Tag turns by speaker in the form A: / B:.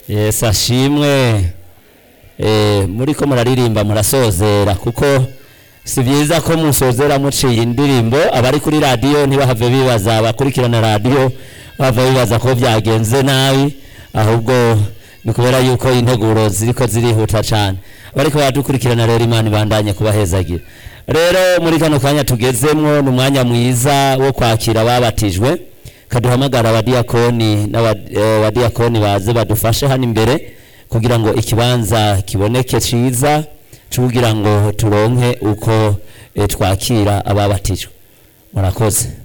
A: yesu ashimwe Eh, muriko muraririmba murasozera kuko si byiza ko musozera muciye indirimbo abari kuri radiyo ntibahave bibaza abakurikirana radiyo bahava bibaza ko byagenze nabi ahubwo ni kubera yuko integuro ziriko zirihuta cyane abariko baradukurikirana rero imana ibandanye kubahezagira rero muri kano kanya tugezemwo ni umwanya mwiza wo kwakira ababatijwe kaduhamagara abadiyakoni n'abadiyakoni baze badufashe hano imbere kugira ngo ikibanza kiboneke ciza cugira ngo turonke uko eh, twakira ababatijwe murakoze